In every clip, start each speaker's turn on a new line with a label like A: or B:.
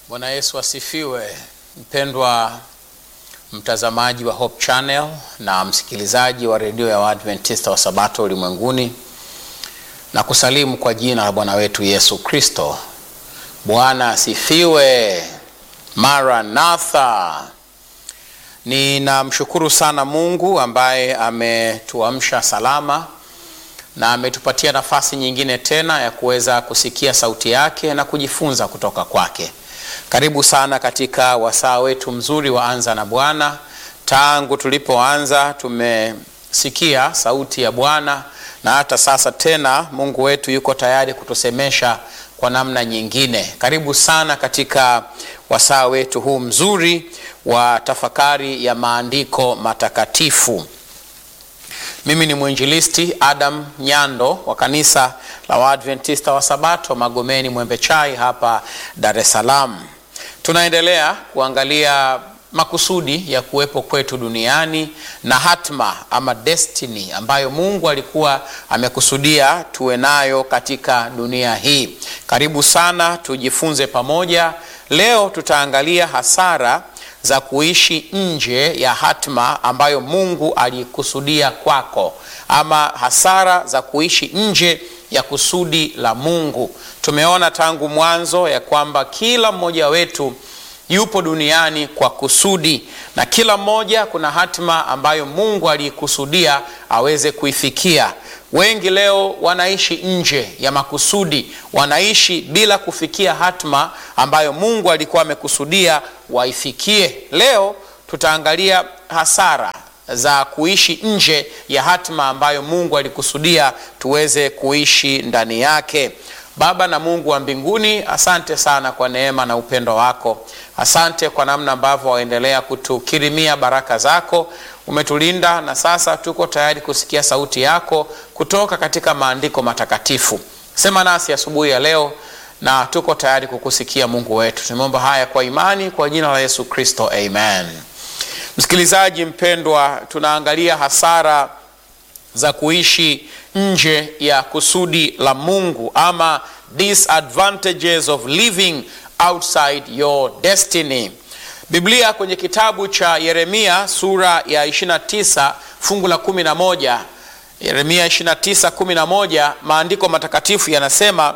A: Bwana Yesu asifiwe. Mpendwa mtazamaji wa Hope Channel na msikilizaji wa redio ya Waadventista wa Sabato ulimwenguni, na kusalimu kwa jina la Bwana wetu Yesu Kristo. Bwana asifiwe. Maranatha. Ninamshukuru sana Mungu ambaye ametuamsha salama na ametupatia nafasi nyingine tena ya kuweza kusikia sauti yake na kujifunza kutoka kwake. Karibu sana katika wasaa wetu mzuri wa Anza na Bwana. Tangu tulipoanza tumesikia sauti ya Bwana na hata sasa tena Mungu wetu yuko tayari kutusemesha kwa namna nyingine. Karibu sana katika wasaa wetu huu mzuri wa tafakari ya maandiko matakatifu. Mimi ni mwinjilisti Adam Nyando wa kanisa la Waadventista wa Sabato Magomeni Mwembe Chai hapa Dar es Salaam. Tunaendelea kuangalia makusudi ya kuwepo kwetu duniani na hatma ama destiny ambayo Mungu alikuwa amekusudia tuwe nayo katika dunia hii. Karibu sana tujifunze pamoja. Leo tutaangalia hasara za kuishi nje ya hatma ambayo Mungu alikusudia kwako, ama hasara za kuishi nje ya kusudi la Mungu. Tumeona tangu mwanzo ya kwamba kila mmoja wetu yupo duniani kwa kusudi, na kila mmoja kuna hatima ambayo Mungu aliikusudia aweze kuifikia. Wengi leo wanaishi nje ya makusudi, wanaishi bila kufikia hatima ambayo Mungu alikuwa amekusudia waifikie. Leo tutaangalia hasara za kuishi nje ya hatima ambayo Mungu alikusudia tuweze kuishi ndani yake. Baba na Mungu wa mbinguni, asante sana kwa neema na upendo wako. Asante kwa namna ambavyo waendelea kutukirimia baraka zako. Umetulinda na sasa tuko tayari kusikia sauti yako kutoka katika maandiko matakatifu. Sema nasi asubuhi ya, ya leo na tuko tayari kukusikia Mungu wetu. Tumeomba haya kwa imani kwa jina la Yesu Kristo, amen. Msikilizaji mpendwa, tunaangalia hasara za kuishi nje ya kusudi la Mungu ama disadvantages of living outside your destiny. Biblia kwenye kitabu cha Yeremia sura ya 29 fungu la 11, Yeremia 29 11, maandiko matakatifu yanasema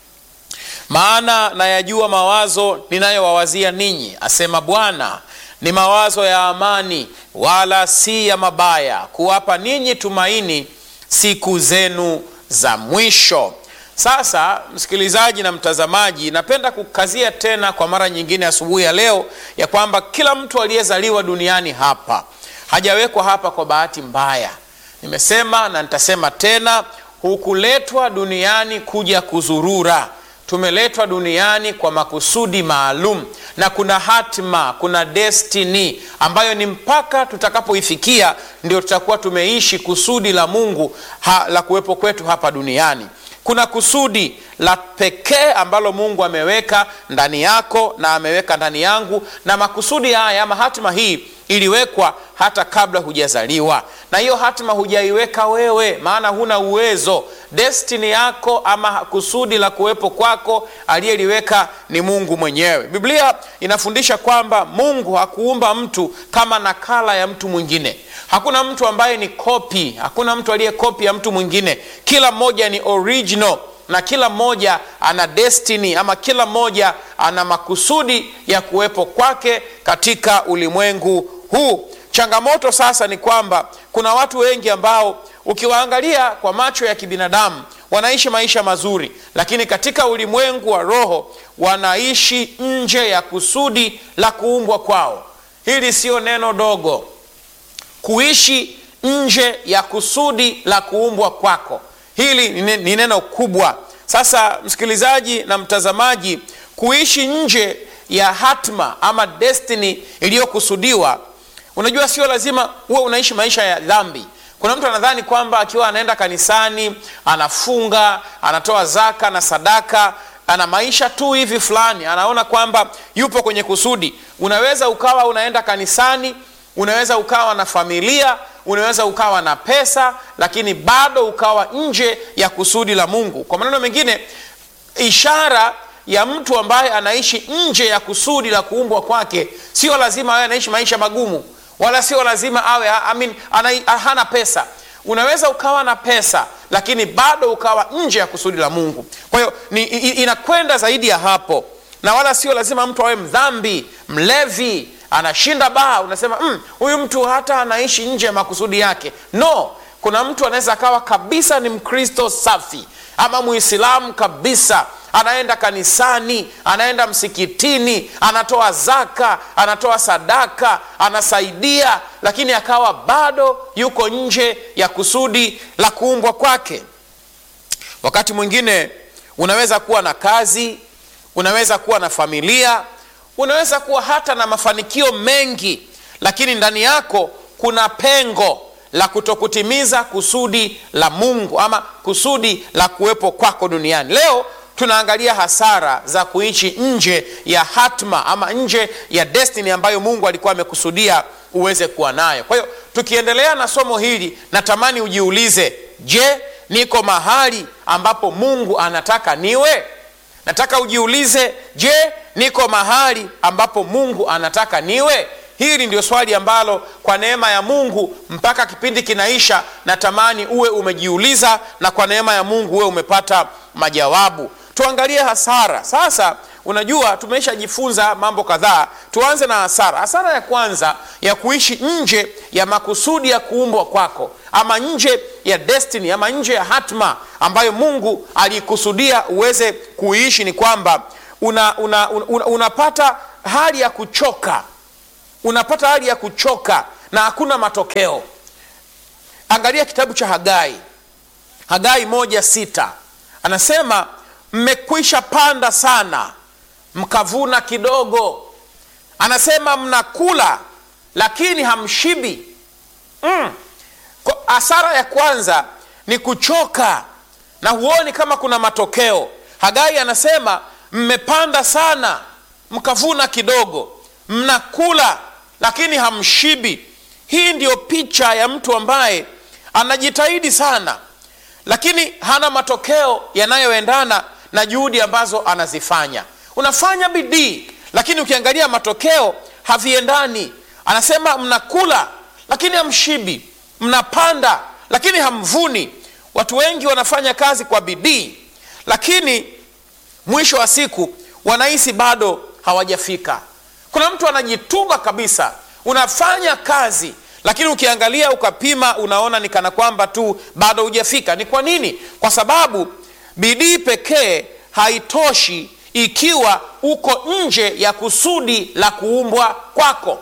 A: maana nayajua mawazo ninayowawazia ninyi, asema Bwana, ni mawazo ya amani, wala si ya mabaya, kuwapa ninyi tumaini siku zenu za mwisho. Sasa msikilizaji na mtazamaji, napenda kukazia tena kwa mara nyingine asubuhi ya leo ya kwamba kila mtu aliyezaliwa duniani hapa hajawekwa hapa kwa bahati mbaya. Nimesema na nitasema tena, hukuletwa duniani kuja kuzurura tumeletwa duniani kwa makusudi maalum na kuna hatima, kuna destiny ambayo ni mpaka tutakapoifikia ndio tutakuwa tumeishi kusudi la Mungu ha, la kuwepo kwetu hapa duniani. Kuna kusudi la pekee ambalo Mungu ameweka ndani yako na ameweka ndani yangu, na makusudi haya ama hatima hii iliwekwa hata kabla hujazaliwa, na hiyo hatima hujaiweka wewe, maana huna uwezo. Destiny yako ama kusudi la kuwepo kwako aliyeliweka ni Mungu mwenyewe. Biblia inafundisha kwamba Mungu hakuumba mtu kama nakala ya mtu mwingine. Hakuna mtu ambaye ni kopi, hakuna mtu aliye kopi ya mtu mwingine. Kila mmoja ni original na kila mmoja ana destiny ama kila mmoja ana makusudi ya kuwepo kwake katika ulimwengu huu. Changamoto sasa ni kwamba kuna watu wengi ambao ukiwaangalia kwa macho ya kibinadamu wanaishi maisha mazuri, lakini katika ulimwengu wa roho wanaishi nje ya kusudi la kuumbwa kwao. Hili sio neno dogo, kuishi nje ya kusudi la kuumbwa kwako. Hili ni neno kubwa. Sasa msikilizaji na mtazamaji, kuishi nje ya hatma ama destiny iliyokusudiwa, unajua sio lazima uwe unaishi maisha ya dhambi. Kuna mtu anadhani kwamba akiwa anaenda kanisani, anafunga, anatoa zaka na sadaka, ana maisha tu hivi fulani, anaona kwamba yupo kwenye kusudi. Unaweza ukawa unaenda kanisani, unaweza ukawa na familia unaweza ukawa na pesa lakini bado ukawa nje ya kusudi la Mungu. Kwa maneno mengine, ishara ya mtu ambaye anaishi nje ya kusudi la kuumbwa kwake sio lazima awe anaishi maisha magumu wala sio lazima awe I mean, ana, hana pesa unaweza ukawa na pesa lakini bado ukawa nje ya kusudi la mungu kwa hiyo ni- i- i- inakwenda zaidi ya hapo na wala sio lazima mtu awe mdhambi mlevi anashinda baa unasema "Mm, huyu mtu hata anaishi nje ya makusudi yake no kuna mtu anaweza akawa kabisa ni mkristo safi ama muislamu kabisa anaenda kanisani anaenda msikitini anatoa zaka anatoa sadaka anasaidia lakini akawa bado yuko nje ya kusudi la kuumbwa kwake wakati mwingine unaweza kuwa na kazi unaweza kuwa na familia unaweza kuwa hata na mafanikio mengi lakini ndani yako kuna pengo la kutokutimiza kusudi la mungu ama kusudi la kuwepo kwako duniani leo tunaangalia hasara za kuishi nje ya hatma ama nje ya destiny ambayo mungu alikuwa amekusudia uweze kuwa nayo kwa hiyo tukiendelea na somo hili natamani ujiulize je niko mahali ambapo mungu anataka niwe nataka ujiulize je niko mahali ambapo mungu anataka niwe hili ndio swali ambalo kwa neema ya mungu mpaka kipindi kinaisha natamani uwe umejiuliza na kwa neema ya mungu uwe umepata majawabu tuangalie hasara sasa unajua tumeshajifunza mambo kadhaa tuanze na hasara hasara ya kwanza ya kuishi nje ya makusudi ya kuumbwa kwako ama nje ya destiny ama nje ya hatma ambayo mungu aliikusudia uweze kuishi ni kwamba una, una, una, unapata hali ya kuchoka unapata hali ya kuchoka na hakuna matokeo angalia kitabu cha hagai hagai moja sita anasema mmekwisha panda sana mkavuna kidogo anasema mnakula lakini hamshibi mm. Kwa- hasara ya kwanza ni kuchoka na huoni kama kuna matokeo hagai anasema mmepanda sana mkavuna kidogo mnakula lakini hamshibi hii ndiyo picha ya mtu ambaye anajitahidi sana lakini hana matokeo yanayoendana na juhudi ambazo anazifanya unafanya bidii lakini ukiangalia matokeo haviendani anasema mnakula lakini hamshibi mnapanda lakini hamvuni watu wengi wanafanya kazi kwa bidii lakini mwisho wa siku wanahisi bado hawajafika kuna mtu anajituma kabisa unafanya kazi lakini ukiangalia ukapima unaona ni kana kwamba tu bado hujafika ni kwa nini kwa sababu bidii pekee haitoshi ikiwa uko nje ya kusudi la kuumbwa kwako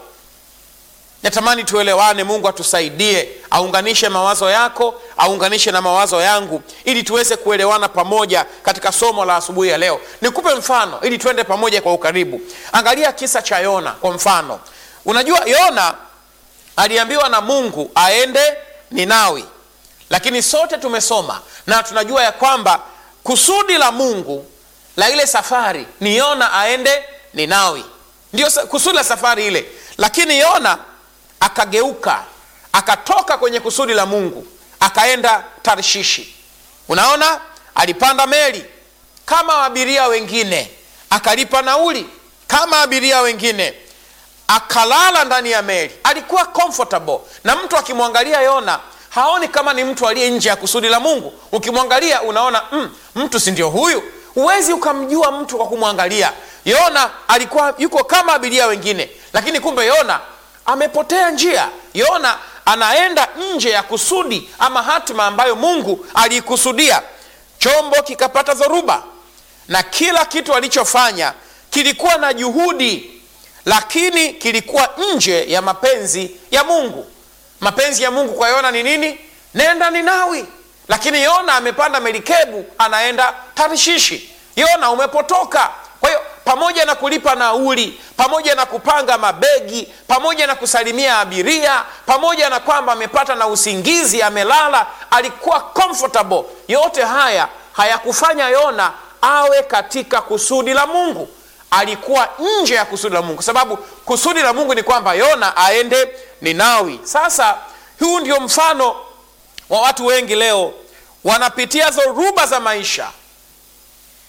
A: natamani tuelewane mungu atusaidie aunganishe mawazo yako aunganishe na mawazo yangu ili tuweze kuelewana pamoja katika somo la asubuhi ya leo nikupe mfano ili tuende pamoja kwa ukaribu angalia kisa cha yona kwa mfano unajua yona aliambiwa na mungu aende ninawi lakini sote tumesoma na tunajua ya kwamba kusudi la mungu la ile safari ni yona aende ninawi ndio sa- kusudi la safari ile lakini yona akageuka akatoka kwenye kusudi la mungu akaenda tarshishi unaona alipanda meli kama abiria wengine akalipa nauli kama abiria wengine akalala ndani ya meli alikuwa comfortable na mtu akimwangalia yona haoni kama ni mtu aliye nje ya kusudi la mungu ukimwangalia unaona mm, mtu si ndio huyu huwezi ukamjua mtu kwa kumwangalia yona alikuwa yuko kama abiria wengine lakini kumbe yona amepotea njia yona anaenda nje ya kusudi ama hatima ambayo mungu aliikusudia chombo kikapata dhoruba na kila kitu alichofanya kilikuwa na juhudi lakini kilikuwa nje ya mapenzi ya mungu mapenzi ya mungu kwa yona ni nini nenda ninawi lakini yona amepanda melikebu anaenda tarishishi yona umepotoka kwa hiyo pamoja na kulipa nauli pamoja na kupanga mabegi pamoja na kusalimia abiria pamoja na kwamba amepata na usingizi amelala alikuwa comfortable yote haya hayakufanya yona awe katika kusudi la mungu alikuwa nje ya kusudi la mungu kwa sababu kusudi la mungu ni kwamba yona aende ninawi sasa huu ndio mfano wa watu wengi leo wanapitia dhoruba za maisha kwa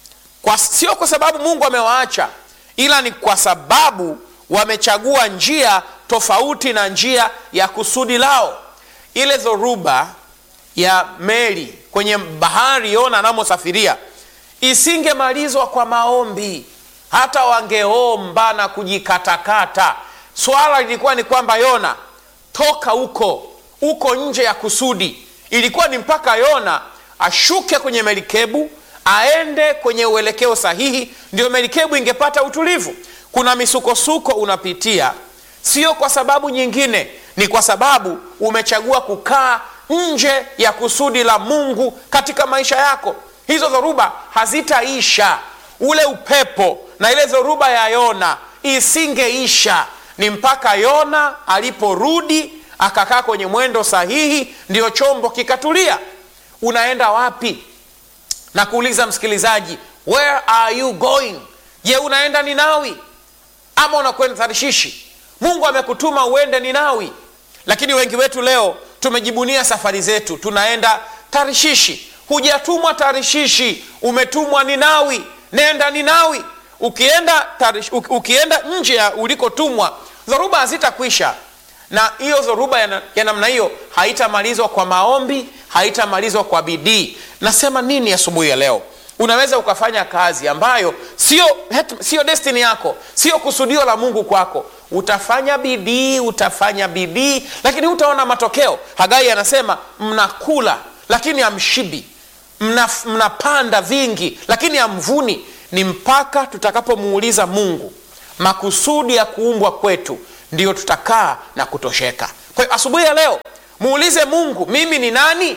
A: kwa, sio kwa sababu mungu amewaacha ila ni kwa sababu wamechagua njia tofauti na njia ya kusudi lao ile dhoruba ya meli kwenye bahari yona anamosafiria isingemalizwa kwa maombi hata wangeomba na kujikatakata swala lilikuwa ni kwamba yona toka huko uko nje ya kusudi ilikuwa ni mpaka yona ashuke kwenye melikebu aende kwenye uelekeo sahihi ndio melikebu ingepata utulivu kuna misukosuko unapitia sio kwa sababu nyingine ni kwa sababu umechagua kukaa nje ya kusudi la mungu katika maisha yako hizo dhoruba hazitaisha ule upepo na ile dhoruba ya yona isingeisha ni mpaka yona aliporudi akakaa kwenye mwendo sahihi ndio chombo kikatulia unaenda wapi na kuuliza msikilizaji where are you going je unaenda ninawi ama unakwenda tarishishi mungu amekutuma uende ninawi lakini wengi wetu leo tumejibunia safari zetu tunaenda tarishishi hujatumwa tarishishi umetumwa ninawi nenda ninawi ukienda, tarish, ukienda nje ya ulikotumwa dhoruba hazitakwisha na hiyo dhoruba ya, ya namna hiyo haitamalizwa kwa maombi haitamalizwa kwa bidii nasema nini asubuhi ya, ya leo unaweza ukafanya kazi ambayo sio sio destini yako sio kusudio la mungu kwako utafanya bidii utafanya bidii lakini hutaona matokeo hagai anasema mnakula lakini amshibi mnapanda mna vingi lakini amvuni ni mpaka tutakapomuuliza mungu makusudi ya kuumbwa kwetu ndiyo tutakaa na kutosheka kwa hiyo asubuhi ya leo muulize mungu mimi ni nani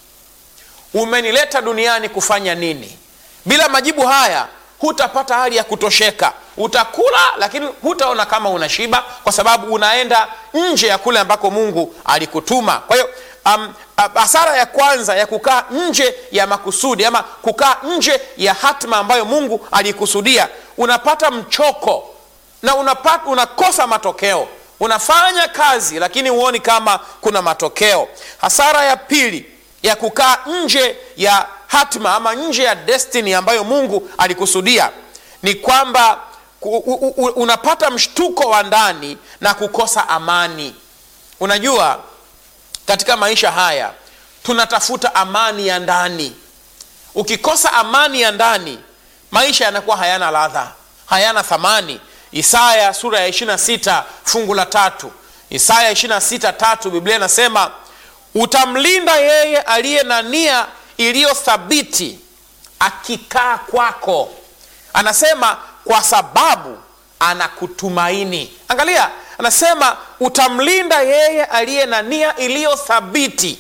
A: umenileta duniani kufanya nini bila majibu haya hutapata hali ya kutosheka utakula lakini hutaona kama unashiba kwa sababu unaenda nje ya kule ambako mungu alikutuma kwa hiyo um, hasara ya kwanza ya kukaa nje ya makusudi ama kukaa nje ya hatma ambayo mungu alikusudia unapata mchoko na unapata, unakosa matokeo unafanya kazi lakini huoni kama kuna matokeo hasara ya pili ya kukaa nje ya hatma ama nje ya destiny ambayo mungu alikusudia ni kwamba unapata mshtuko wa ndani na kukosa amani unajua katika maisha haya tunatafuta amani ya ndani ukikosa amani ya ndani maisha yanakuwa hayana ladha hayana thamani isaya sura ya 26 fungu la tatu isaya 26 tatu biblia inasema utamlinda yeye aliye na nia iliyothabiti akikaa kwako anasema kwa sababu anakutumaini angalia anasema utamlinda yeye aliye na nia iliyothabiti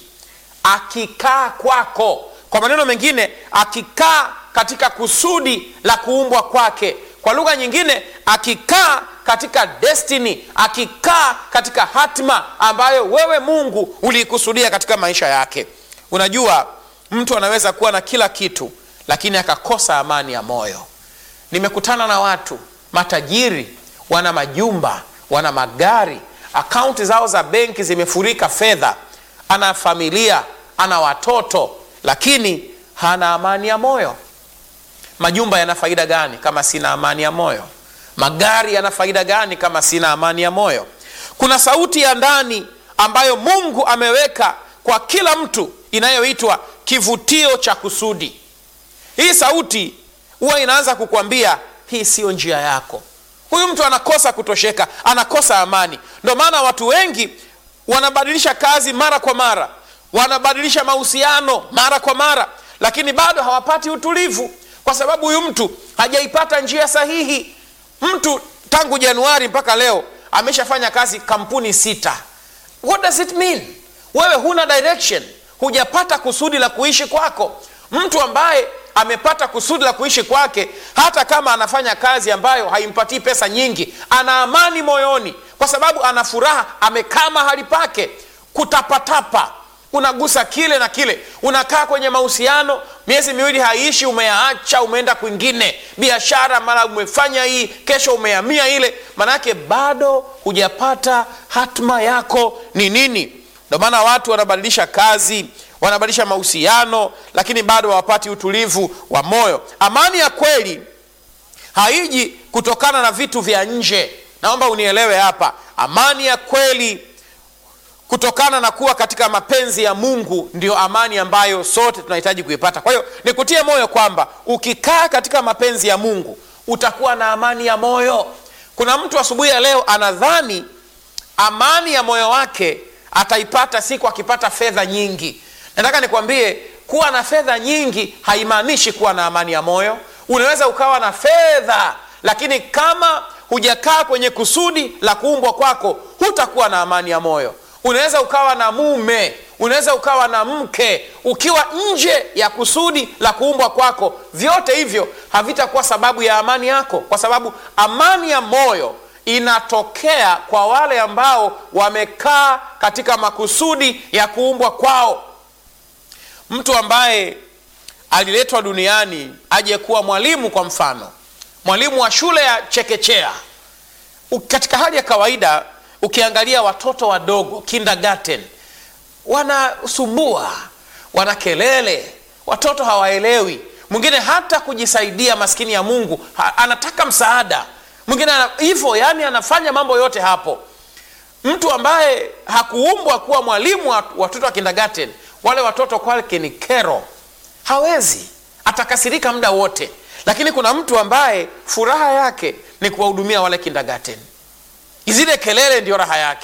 A: akikaa kwako kwa maneno mengine akikaa katika kusudi la kuumbwa kwake kwa lugha nyingine akikaa katika destiny akikaa katika hatma ambayo wewe mungu uliikusudia katika maisha yake unajua mtu anaweza kuwa na kila kitu lakini akakosa amani ya moyo nimekutana na watu matajiri wana majumba wana magari akaunti zao za benki zimefurika fedha ana familia ana watoto lakini hana amani ya moyo majumba yana faida gani kama sina amani ya moyo magari yana faida gani kama sina amani ya moyo kuna sauti ya ndani ambayo mungu ameweka kwa kila mtu inayoitwa kivutio cha kusudi hii sauti huwa inaanza kukwambia hii siyo njia yako huyu mtu anakosa kutosheka anakosa amani ndio maana watu wengi wanabadilisha kazi mara kwa mara wanabadilisha mahusiano mara kwa mara lakini bado hawapati utulivu kwa sababu huyu mtu hajaipata njia sahihi mtu tangu januari mpaka leo ameshafanya kazi kampuni sita what does it mean wewe huna direction hujapata kusudi la kuishi kwako mtu ambaye amepata kusudi la kuishi kwake hata kama anafanya kazi ambayo haimpatii pesa nyingi ana amani moyoni kwa sababu ana furaha amekaa mahali pake kutapatapa unagusa kile na kile unakaa kwenye mahusiano miezi miwili haiishi umeyaacha umeenda kwingine biashara mara umefanya hii kesho umehamia ile maanake bado hujapata hatma yako ni nini ndio maana watu wanabadilisha kazi wanabadilisha mahusiano, lakini bado hawapati utulivu wa moyo. Amani ya kweli haiji kutokana na vitu vya nje. Naomba unielewe hapa, amani ya kweli kutokana na kuwa katika mapenzi ya Mungu ndio amani ambayo sote tunahitaji kuipata. Kwa hiyo nikutie moyo kwamba ukikaa katika mapenzi ya Mungu utakuwa na amani ya moyo. Kuna mtu asubuhi ya leo anadhani amani ya moyo wake ataipata siku akipata fedha nyingi. Nataka nikwambie kuwa na fedha nyingi haimaanishi kuwa na amani ya moyo. Unaweza ukawa na fedha, lakini kama hujakaa kwenye kusudi la kuumbwa kwako, hutakuwa na amani ya moyo. Unaweza ukawa na mume, unaweza ukawa na mke, ukiwa nje ya kusudi la kuumbwa kwako, vyote hivyo havitakuwa sababu ya amani yako, kwa sababu amani ya moyo inatokea kwa wale ambao wamekaa katika makusudi ya kuumbwa kwao. Mtu ambaye aliletwa duniani aje kuwa mwalimu, kwa mfano mwalimu wa shule ya chekechea, katika hali ya kawaida ukiangalia watoto wadogo kindergarten, wanasumbua, wana kelele, watoto hawaelewi. Mwingine hata kujisaidia, maskini ya Mungu ha, anataka msaada mwingine hivyo, yani anafanya mambo yote hapo. Mtu ambaye hakuumbwa kuwa mwalimu wa watoto wa kindergarten, wale watoto kwake ni kero, hawezi, atakasirika muda wote. Lakini kuna mtu ambaye furaha yake ni kuwahudumia wale kindergarten zile kelele ndio raha yake.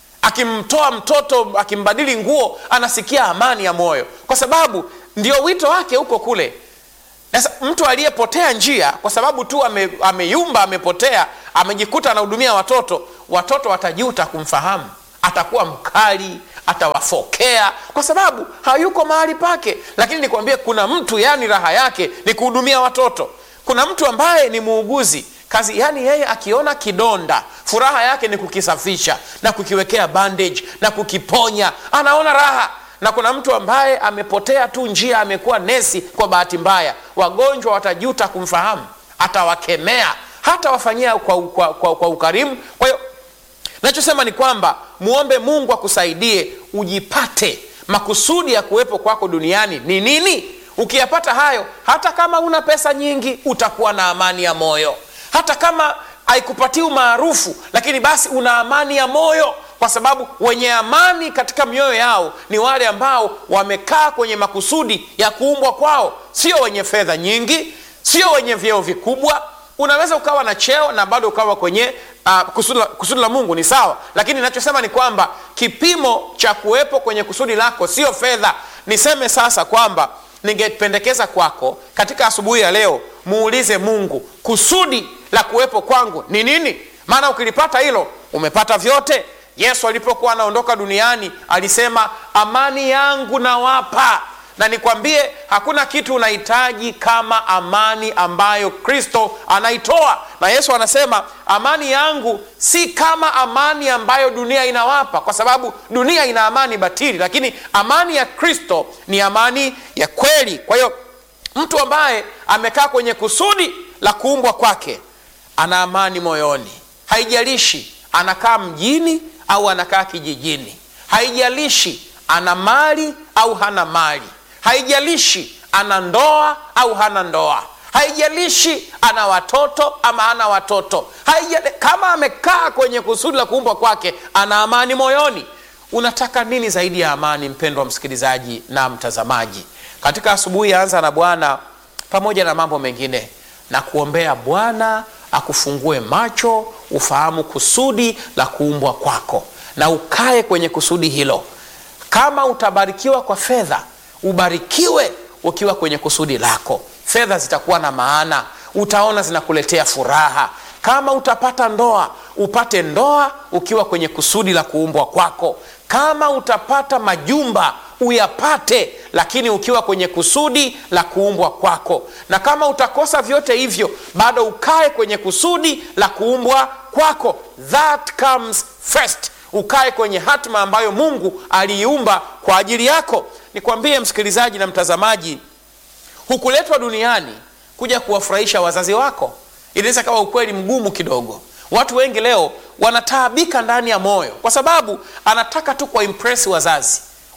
A: Akimtoa mtoto akimbadili nguo, anasikia amani ya moyo, kwa sababu ndio wito wake huko kule. Sasa mtu aliyepotea njia kwa sababu tu ame, ameyumba, amepotea, amejikuta anahudumia watoto, watoto watajuta kumfahamu, atakuwa mkali, atawafokea kwa sababu hayuko mahali pake. Lakini nikwambie, kuna mtu yani raha yake ni kuhudumia watoto. Kuna mtu ambaye ni muuguzi kazi yani, yeye akiona kidonda furaha yake ni kukisafisha na kukiwekea bandage na kukiponya, anaona raha. Na kuna mtu ambaye amepotea tu njia, amekuwa nesi kwa bahati mbaya, wagonjwa watajuta kumfahamu, atawakemea, hata wafanyia kwa, kwa, kwa, kwa ukarimu. Kwa hiyo nachosema ni kwamba muombe Mungu akusaidie ujipate makusudi ya kuwepo kwako duniani ni nini. Ukiyapata hayo, hata kama una pesa nyingi, utakuwa na amani ya moyo hata kama haikupatii umaarufu, lakini basi una amani ya moyo, kwa sababu wenye amani katika mioyo yao ni wale ambao wamekaa kwenye makusudi ya kuumbwa kwao, sio wenye fedha nyingi, sio wenye vyeo vikubwa. Unaweza ukawa na cheo na bado ukawa kwenye uh, kusudi, la, kusudi la Mungu ni sawa, lakini ninachosema ni kwamba kipimo cha kuwepo kwenye kusudi lako sio fedha. Niseme sasa kwamba ningependekeza kwako katika asubuhi ya leo muulize Mungu, kusudi la kuwepo kwangu ni nini? Maana ukilipata hilo umepata vyote. Yesu alipokuwa anaondoka duniani alisema, amani yangu nawapa, na nikwambie hakuna kitu unahitaji kama amani ambayo Kristo anaitoa. Na Yesu anasema amani yangu si kama amani ambayo dunia inawapa, kwa sababu dunia ina amani batili, lakini amani ya Kristo ni amani ya kweli. Kwa hiyo mtu ambaye amekaa kwenye kusudi la kuumbwa kwake ana amani moyoni. Haijalishi anakaa mjini au anakaa kijijini, haijalishi ana mali au hana mali, haijalishi ana ndoa au hana ndoa, haijalishi ana watoto ama hana watoto, haijalishi, kama amekaa kwenye kusudi la kuumbwa kwake ana amani moyoni. Unataka nini zaidi ya amani, mpendwa msikilizaji na mtazamaji? Katika asubuhi ya Anza na Bwana, pamoja na mambo mengine, na kuombea Bwana akufungue macho ufahamu kusudi la kuumbwa kwako na ukae kwenye kusudi hilo. Kama utabarikiwa kwa fedha, ubarikiwe ukiwa kwenye kusudi lako. Fedha zitakuwa na maana, utaona zinakuletea furaha. Kama utapata ndoa, upate ndoa ukiwa kwenye kusudi la kuumbwa kwako. Kama utapata majumba uyapate, lakini ukiwa kwenye kusudi la kuumbwa kwako. Na kama utakosa vyote hivyo, bado ukae kwenye kusudi la kuumbwa kwako. That comes first. Ukae kwenye hatima ambayo Mungu aliiumba kwa ajili yako. Nikwambie msikilizaji na mtazamaji, hukuletwa duniani kuja kuwafurahisha wazazi wako. Inaweza kawa ukweli mgumu kidogo. Watu wengi leo wanataabika ndani ya moyo, kwa sababu anataka tu kwa impress wazazi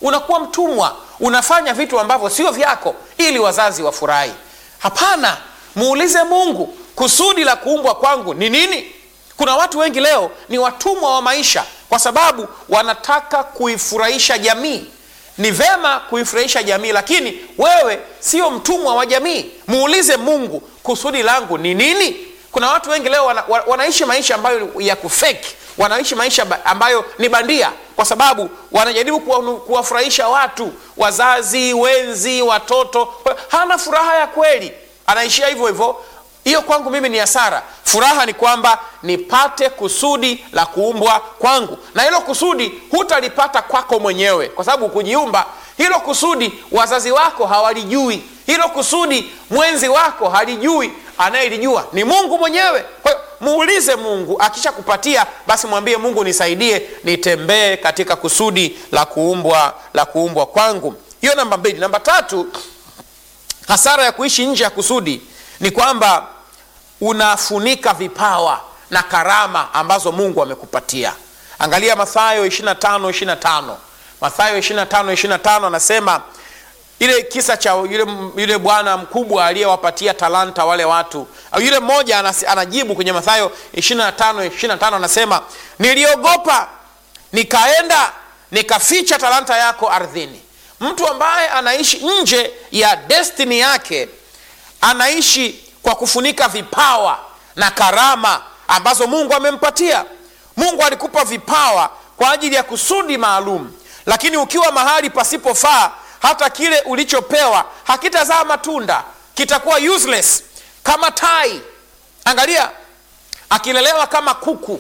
A: unakuwa mtumwa unafanya vitu ambavyo sio vyako ili wazazi wafurahi hapana muulize mungu kusudi la kuumbwa kwangu ni nini kuna watu wengi leo ni watumwa wa maisha kwa sababu wanataka kuifurahisha jamii ni vema kuifurahisha jamii lakini wewe sio mtumwa wa jamii muulize mungu kusudi langu ni nini kuna watu wengi leo wana, wa- wanaishi maisha ambayo ya kufeki wanaishi maisha ba- ambayo ni bandia kwa sababu wanajaribu kuwa- kuwafurahisha watu wazazi wenzi watoto Kwa hiyo hana furaha ya kweli anaishia hivyo hivyo hiyo kwangu mimi ni hasara furaha ni kwamba nipate kusudi la kuumbwa kwangu na hilo kusudi hutalipata kwako mwenyewe kwa sababu kujiumba hilo kusudi wazazi wako hawalijui hilo kusudi mwenzi wako halijui anayelijua ni mungu mwenyewe kwa hiyo muulize mungu akisha kupatia basi mwambie mungu nisaidie nitembee katika kusudi la kuumbwa la kuumbwa kwangu hiyo namba mbili namba tatu hasara ya kuishi nje ya kusudi ni kwamba unafunika vipawa na karama ambazo mungu amekupatia angalia mathayo 25 25 mathayo 25 25 anasema ile kisa cha yule, yule bwana mkubwa aliyewapatia talanta wale watu au yule mmoja anas- anajibu kwenye mathayo 25 25 anasema niliogopa nikaenda nikaficha talanta yako ardhini mtu ambaye anaishi nje ya destini yake anaishi kwa kufunika vipawa na karama ambazo mungu amempatia mungu alikupa vipawa kwa ajili ya kusudi maalum lakini ukiwa mahali pasipofaa hata kile ulichopewa hakitazaa matunda kitakuwa useless kama tai angalia akilelewa kama kuku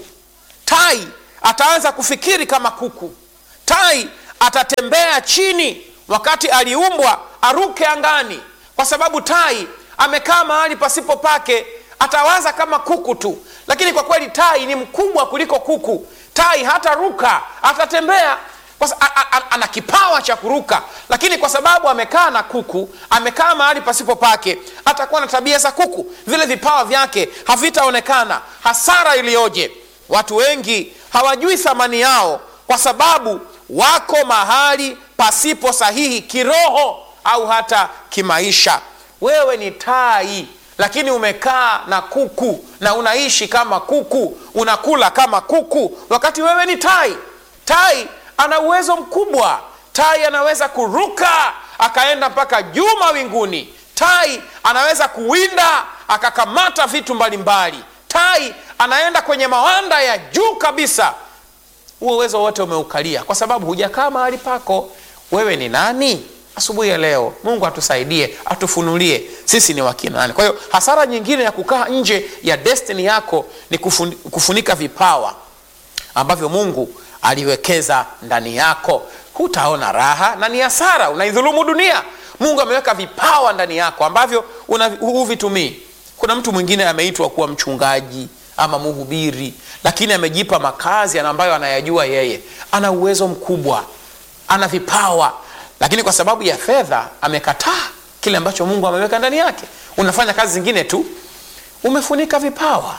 A: tai ataanza kufikiri kama kuku tai atatembea chini wakati aliumbwa aruke angani kwa sababu tai amekaa mahali pasipo pake atawaza kama kuku tu lakini kwa kweli tai ni mkubwa kuliko kuku tai hataruka atatembea kwa sa- a- a- a- ana kipawa cha kuruka lakini kwa sababu amekaa na kuku amekaa mahali pasipo pake atakuwa na tabia za kuku vile vipawa vyake havitaonekana hasara iliyoje watu wengi hawajui thamani yao kwa sababu wako mahali pasipo sahihi kiroho au hata kimaisha wewe ni tai lakini umekaa na kuku na unaishi kama kuku unakula kama kuku wakati wewe ni tai tai ana uwezo mkubwa tai anaweza kuruka akaenda mpaka juu mawinguni tai anaweza kuwinda akakamata vitu mbalimbali tai anaenda kwenye mawanda ya juu kabisa huo uwezo wote umeukalia kwa sababu hujakaa mahali pako wewe ni nani asubuhi ya leo mungu atusaidie atufunulie sisi ni wakina nani kwa hiyo hasara nyingine ya kukaa nje ya destini yako ni kufuni, kufunika vipawa ambavyo mungu aliwekeza ndani yako hutaona raha na ni hasara unaidhulumu dunia mungu ameweka vipawa ndani yako ambavyo una- huvitumii kuna mtu mwingine ameitwa kuwa mchungaji ama mhubiri lakini amejipa makazi ambayo anayajua yeye ana uwezo mkubwa ana vipawa lakini kwa sababu ya fedha amekataa kile ambacho mungu ameweka ndani yake unafanya kazi zingine tu umefunika vipawa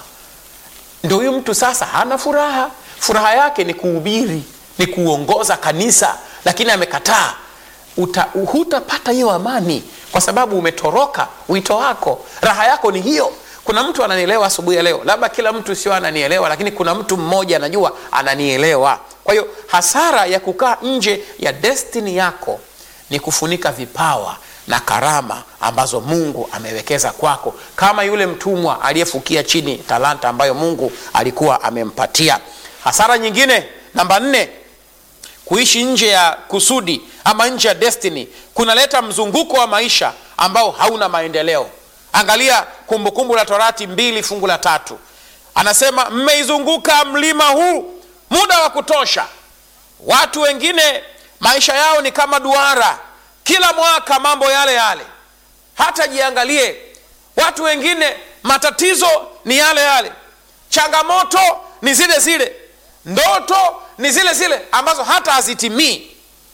A: ndo huyu mtu sasa hana furaha furaha yake ni kuhubiri ni kuongoza kanisa lakini amekataa Uta, hutapata hiyo amani kwa sababu umetoroka wito wako raha yako ni hiyo kuna mtu ananielewa asubuhi ya leo labda kila mtu sio ananielewa lakini kuna mtu mmoja anajua ananielewa kwa hiyo hasara ya kukaa nje ya destini yako ni kufunika vipawa na karama ambazo mungu amewekeza kwako kama yule mtumwa aliyefukia chini talanta ambayo mungu alikuwa amempatia hasara nyingine namba nne kuishi nje ya kusudi ama nje ya destiny kunaleta mzunguko wa maisha ambao hauna maendeleo angalia kumbukumbu la torati mbili fungu la tatu anasema mmeizunguka mlima huu muda wa kutosha watu wengine maisha yao ni kama duara kila mwaka mambo yale yale hata jiangalie watu wengine matatizo ni yale yale changamoto ni zile zile ndoto ni zile zile ambazo hata hazitimii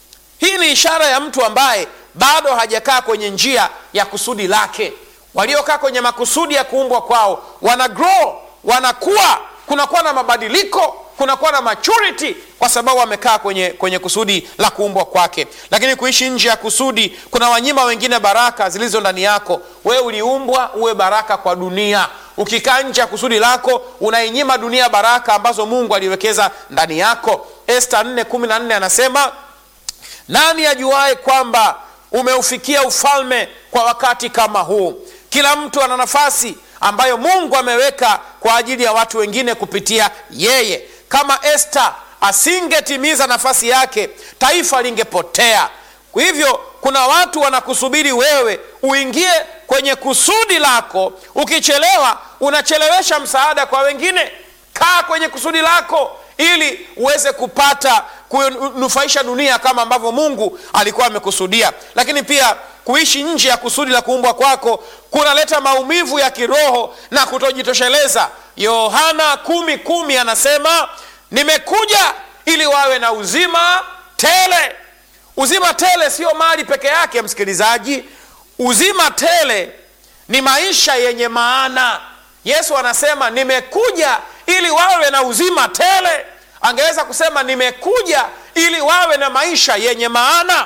A: hii ni ishara ya mtu ambaye bado hajakaa kwenye njia ya kusudi lake waliokaa kwenye makusudi ya kuumbwa kwao wana grow wanakuwa kunakuwa na mabadiliko kunakuwa na maturity kwa sababu amekaa kwenye, kwenye kusudi la kuumbwa kwake lakini kuishi nje ya kusudi kuna wanyima wengine baraka zilizo ndani yako wewe uliumbwa uwe baraka kwa dunia ukikaa nje ya kusudi lako unainyima dunia baraka ambazo mungu aliwekeza ndani yako esta 414 anasema nani ajuaye kwamba umeufikia ufalme kwa wakati kama huu kila mtu ana nafasi ambayo mungu ameweka kwa ajili ya watu wengine kupitia yeye kama esta asingetimiza nafasi yake taifa lingepotea kwa hivyo kuna watu wanakusubiri wewe uingie kwenye kusudi lako ukichelewa unachelewesha msaada kwa wengine kaa kwenye kusudi lako ili uweze kupata kunufaisha dunia kama ambavyo mungu alikuwa amekusudia lakini pia kuishi nje ya kusudi la kuumbwa kwako kunaleta maumivu ya kiroho na kutojitosheleza yohana kumi kumi anasema nimekuja ili wawe na uzima tele uzima tele sio mali peke yake msikilizaji uzima tele ni maisha yenye maana yesu anasema nimekuja ili wawe na uzima tele angeweza kusema nimekuja ili wawe na maisha yenye maana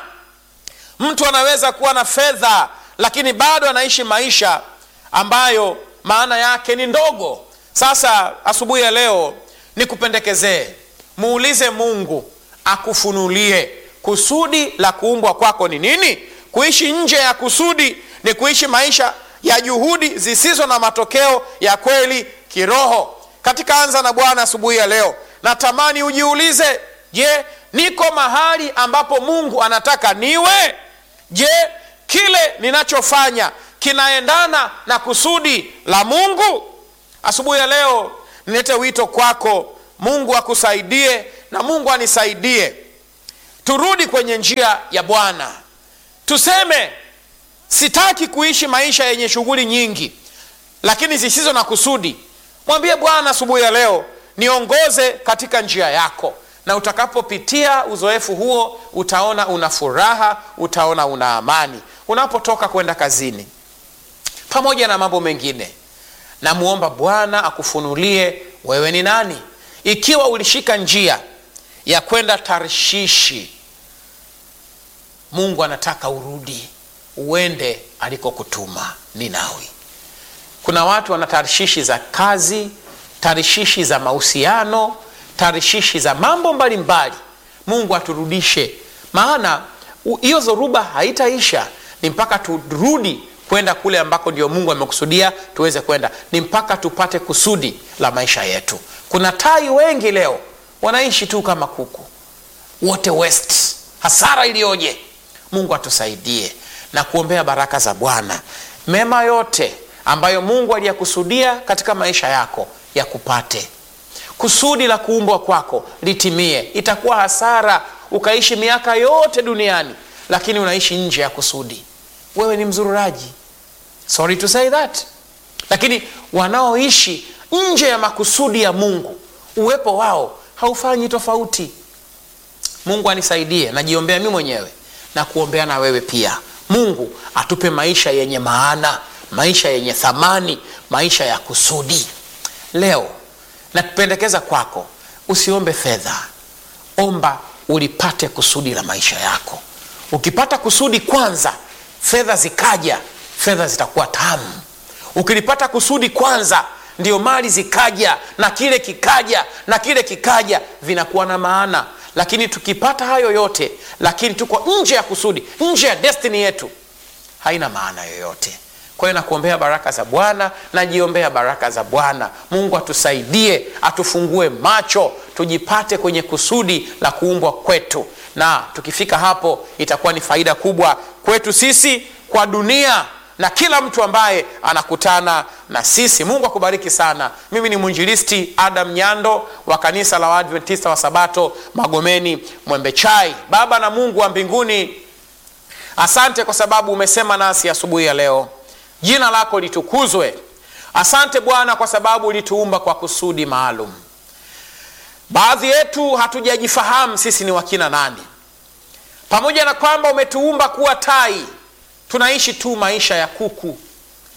A: mtu anaweza kuwa na fedha lakini bado anaishi maisha ambayo maana yake ni ndogo sasa asubuhi ya leo nikupendekezee muulize mungu akufunulie kusudi la kuumbwa kwako ni nini kuishi nje ya kusudi ni kuishi maisha ya juhudi zisizo na matokeo ya kweli kiroho katika anza na bwana asubuhi ya leo natamani ujiulize je niko mahali ambapo mungu anataka niwe je kile ninachofanya kinaendana na kusudi la mungu asubuhi ya leo nilete wito kwako mungu akusaidie na mungu anisaidie turudi kwenye njia ya bwana tuseme sitaki kuishi maisha yenye shughuli nyingi lakini zisizo na kusudi mwambie bwana asubuhi ya leo niongoze katika njia yako na utakapopitia uzoefu huo utaona una furaha utaona una amani unapotoka kwenda kazini pamoja na mambo mengine namwomba bwana akufunulie wewe ni nani ikiwa ulishika njia ya kwenda tarshishi mungu anataka urudi uende alikokutuma ninawi kuna watu wana tarishishi za kazi tarishishi za mahusiano tarishishi za mambo mbalimbali mbali. mungu aturudishe maana hiyo zoruba haitaisha ni mpaka turudi kwenda kule ambako ndio mungu amekusudia tuweze kwenda ni mpaka tupate kusudi la maisha yetu kuna tai wengi leo wanaishi tu kama kuku wote west hasara iliyoje mungu atusaidie na kuombea baraka za bwana mema yote ambayo mungu aliyakusudia katika maisha yako yakupate kusudi la kuumbwa kwako litimie itakuwa hasara ukaishi miaka yote duniani lakini unaishi nje ya kusudi wewe ni mzururaji sorry to say that lakini wanaoishi nje ya makusudi ya mungu uwepo wao haufanyi tofauti mungu anisaidie najiombea mi mwenyewe na kuombea na wewe pia mungu atupe maisha yenye maana maisha yenye thamani maisha ya kusudi leo nakupendekeza kwako usiombe fedha omba ulipate kusudi la maisha yako ukipata kusudi kwanza fedha zikaja fedha zitakuwa tamu ukilipata kusudi kwanza ndio mali zikaja na kile kikaja na kile kikaja vinakuwa na maana lakini tukipata hayo yote lakini tuko nje ya kusudi nje ya destini yetu haina maana yoyote kwa hiyo nakuombea baraka za bwana najiombea baraka za bwana mungu atusaidie atufungue macho tujipate kwenye kusudi la kuumbwa kwetu na tukifika hapo itakuwa ni faida kubwa kwetu sisi kwa dunia na kila mtu ambaye anakutana na sisi mungu akubariki sana mimi ni mwinjilisti adam nyando wa kanisa la waadventista wa sabato magomeni mwembechai baba na mungu wa mbinguni asante kwa sababu umesema nasi asubuhi ya, ya leo jina lako litukuzwe asante bwana kwa sababu ulituumba kwa kusudi maalum baadhi yetu hatujajifahamu sisi ni wakina nani pamoja na kwamba umetuumba kuwa tai tunaishi tu maisha ya kuku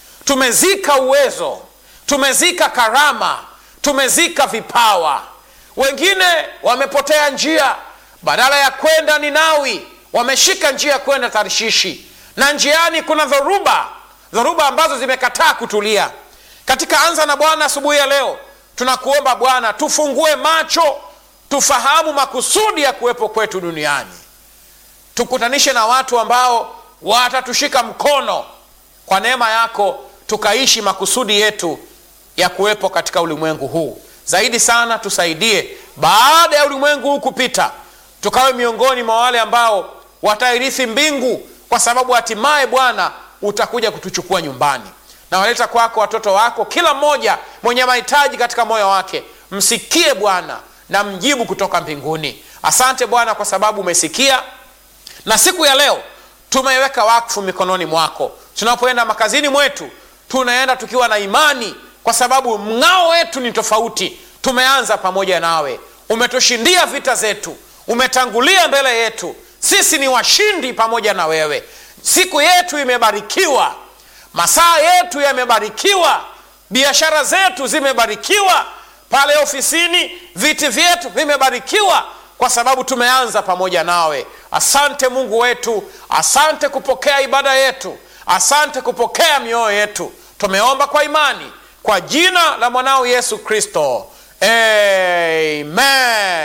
A: tumezika uwezo tumezika karama tumezika vipawa wengine wamepotea njia badala ya kwenda ninawi wameshika njia ya kwenda tarishishi na njiani kuna dhoruba dhoruba ambazo zimekataa kutulia katika anza na bwana asubuhi ya leo tunakuomba bwana tufungue macho tufahamu makusudi ya kuwepo kwetu duniani tukutanishe na watu ambao watatushika mkono kwa neema yako tukaishi makusudi yetu ya kuwepo katika ulimwengu huu zaidi sana tusaidie baada ya ulimwengu huu kupita tukawe miongoni mwa wale ambao watairithi mbingu kwa sababu hatimaye bwana utakuja kutuchukua nyumbani na waleta kwako watoto wako kila mmoja mwenye mahitaji katika moyo wake msikie bwana na mjibu kutoka mbinguni asante bwana kwa sababu umesikia na siku ya leo tumeiweka wakfu mikononi mwako tunapoenda makazini mwetu tunaenda tukiwa na imani kwa sababu mng'ao wetu ni tofauti tumeanza pamoja nawe umetushindia vita zetu umetangulia mbele yetu sisi ni washindi pamoja na wewe siku yetu imebarikiwa masaa yetu yamebarikiwa biashara zetu zimebarikiwa pale ofisini viti vyetu vimebarikiwa kwa sababu tumeanza pamoja nawe asante mungu wetu asante kupokea ibada yetu asante kupokea mioyo yetu tumeomba kwa imani kwa jina la mwanao yesu kristo amen